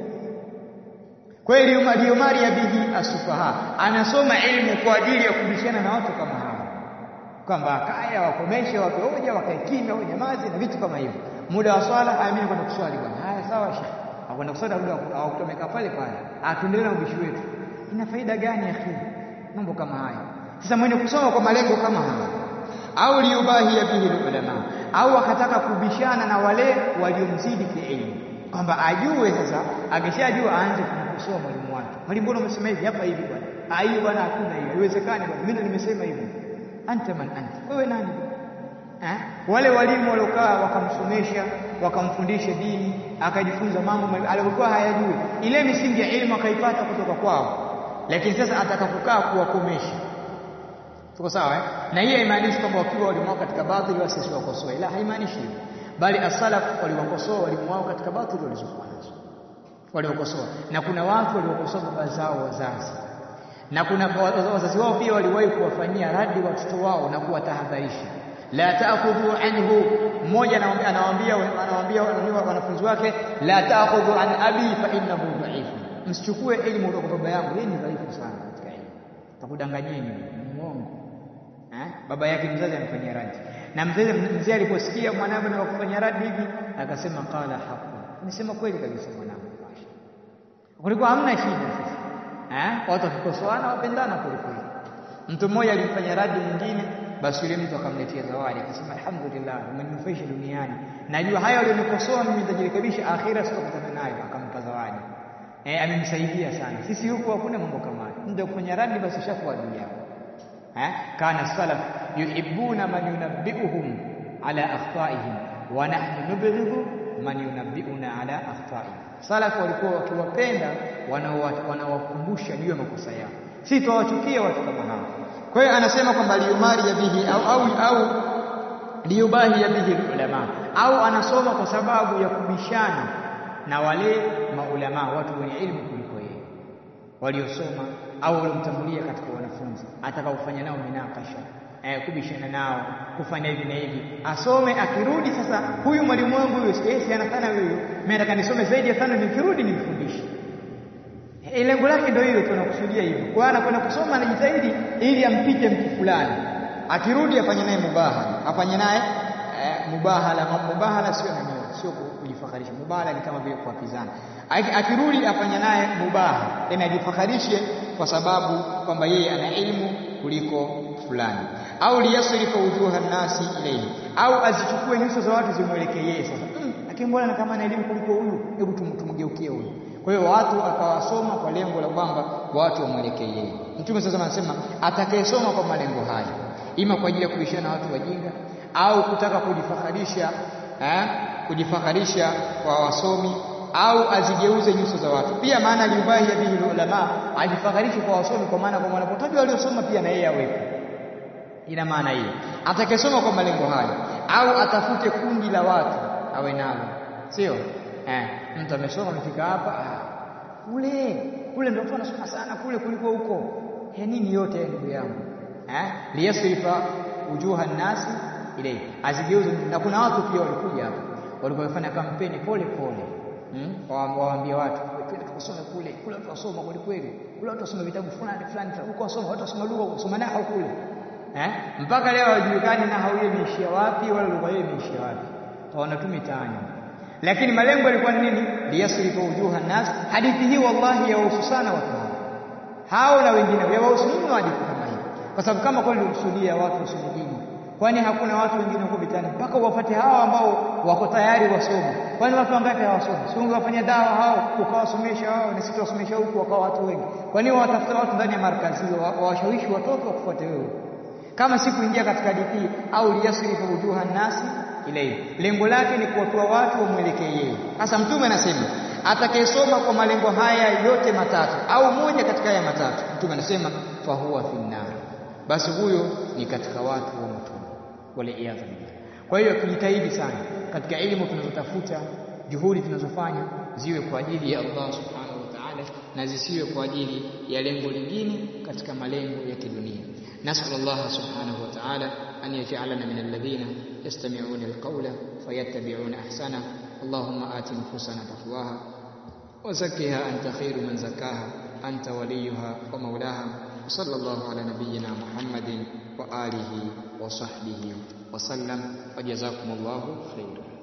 Kweli Umari ya bihi asufaha, anasoma elimu kwa ajili ya kubishana na watu kama hawa, kwamba akaya wakomeshe, wape hoja, wakae kimya, wanyamaze na vitu kama hivyo. Muda wa swala, amini kwenda kuswali bwana. Haya, sawa shekhi akwenda kusali muda hawakutomeka pale pale, atuendelee na ubishi wetu. Ina faida gani akhi? Mambo kama haya. Sasa mwenye kusoma kwa malengo kama haya, au liyubahia bihi ulama, au akataka kubishana na wale waliomzidi kielimu, kwamba ajue sasa, akishajua aanze kumkosoa mwalimu wake. Mwalimu, mbona umesema hivi hapa hivi bwana? Ah, hiyo bwana, hakuna hiyo, haiwezekani bwana, mimi ndo nimesema hivyo. Anta man anta, wewe nani? Eh? Wale walimu waliokaa wakamsomesha wakamfundisha dini akajifunza mambo aliyokuwa hayajui, ile misingi ya elimu akaipata kutoka kwao, lakini sasa atakapokaa kuwakomesha. Tuko sawa eh? Na hii haimaanishi kwamba wakiwa walimu wao katika batili wasi siwakosoe, la, haimaanishi hivyo, bali asalaf waliwakosoa walimu wao katika batili walizokuwa nazo, waliwakosoa. Na kuna watu waliokosoa baba zao wazazi, na kuna wazazi wao pia waliwahi kuwafanyia radi watoto wao na kuwatahadharisha la taakhudhu anhu. Mmoja anawaambia anawaambia wanafunzi wake, la taakhudhu an abi fa innahu dhaif, msichukue elimu kutoka kwa baba yangu, yeye ni dhaifu sana katika elimu, takudanganyeni, muongo. Eh, baba yake mzazi amfanyia radi, na mzee mzee aliposikia mwanawe na kufanya radi hivi akasema, qala haqu, nisema kweli kabisa mwanangu, kulikuwa hamna shida. Sasa eh, watu wakikosoana wapendana kwelikweli. Mtu mmoja alimfanya radi mwingine basi yule mtu akamletea zawadi akasema, alhamdulillah, umeninufaisha duniani, najua haya walionikosoa mimi nitajirekebisha, akhira sitakutana nayo. Akampa zawadi eh, amenisaidia sana. Sisi huku hakuna mambo kama hayo, mtu kufanya radi basi ushakuwa adui yako eh. Kana salaf yuhibbuna man yunabbiuhum ala akhtaihim wa nahnu nubghidhu man yunabbiuna ala akhtaihim. Salaf walikuwa wakiwapenda wanaowakumbusha juu ya makosa yao, si tuwachukia watu kama hao. Kwa hiyo anasema kwamba liyumari ya bihi au, au, au liyubahi ya bihi ulama, au anasoma kwa sababu ya kubishana na wale maulama, watu wenye ilmu kuliko yeye, waliosoma au waliomtangulia katika wanafunzi, atakaofanya nao minakasha eh, kubishana nao, kufanya hivi na hivi, asome. Akirudi sasa, huyu mwalimu wangu huyu si ana sana huyu, mimi nataka nisome zaidi ya tano, nikirudi nimfundishe lengo lake ndio hilo, tunakusudia hivyo. Kwa hiyo anakwenda kusoma, anajitahidi ili ampite mtu fulani, akirudi afanye naye mubahala, afanye naye eh, mubahala. Mubahala sio nani, sio kujifakharisha. Mubahala ni kama vile kuapizana. Akirudi afanye naye mubaha, tena ajifakharishe kwa sababu kwamba yeye ana elimu kuliko fulani, au liyasrifa wujuha nnasi ilayhi, au azichukue nyuso za watu zimwelekee yeye. Sasa mm, lakini mbona kama ana elimu kuliko huyu, hebu tumgeukie huyu kwa hiyo watu akawasoma kwa lengo la kwamba watu wamwelekee yeye. Mtume sasa anasema atakayesoma kwa malengo haya, ima kwa ajili ya kubishana na watu wajinga au kutaka kujifakharisha eh, kujifakharisha kwa wasomi au azigeuze nyuso za watu. Pia maana liubahi ya bihi ulama, ajifakharishe kwa wasomi, kwa maana kwa wanapotajwa waliosoma pia na yeye awepo. Ina maana hiyo, atakayesoma kwa malengo haya au atafute kundi la watu awe nalo, sio eh mtu amesoma amefika hapa kule kule, ndio anasoma sana kule kuliko huko. Ya nini yote ndugu yangu eh, liyasrifa wujuha nnasi ilayhi, azigeuze. Na kuna watu pia walikuja hapa, walikuwa wafanya kampeni pole pole, hmm? waambie watu twende tukasome kule kule, watu wasoma kweli kweli, kule watu wasoma vitabu fulani fulani, huko wasoma watu wasoma lugha, wasoma nahau kule eh, mpaka leo hawajulikani nahau ile imeishia wapi, wala lugha ile imeishia wapi, taona tu mitaani lakini malengo yalikuwa ni nini? liyasrifa wujuha nnas. Hadithi hii wallahi yawahusu sana watu hao hao na wengine, yawahusu mno hadithi kama hii, kwa sababu kama kweli kusudia watu wasome dini, kwani hakuna watu wengine huko vitani mpaka wapate hao ambao wako tayari wasome? Kwani watu wangapi hawasomi? Si ungewafanyia dawa hao ukawasomesha hao, na sisi tuwasomesha huku wakawa watu wengi. Kwa nini watafuta watu ndani ya markazi hiyo wawashawishi watoto wakufuate wewe? kama si kuingia katika hadithi au liyasrifa wujuha nasi ilayhi lengo lake ni kuwatoa watu wamwelekee yeye sasa mtume anasema atakayesoma kwa malengo haya yote matatu au moja katika haya matatu mtume anasema fahuwa finnar basi huyo ni katika watu wa motoni waliyadha billah kwa hiyo tujitahidi sana katika elimu tunazotafuta juhudi tunazofanya ziwe kwa ajili ya Allah subhanahu wa ta'ala na zisiwe kwa ajili ya lengo lingine katika malengo ya kidunia نسأل الله سبحانه وتعالى أن يجعلنا من الذين يستمعون القول فيتبعون أحسنه اللهم آت نفوسنا تقواها وزكها أنت خير من زكاها أنت وليها ومولاها وصلى الله على نبينا محمد وآله وصحبه وسلم وجزاكم الله خيرا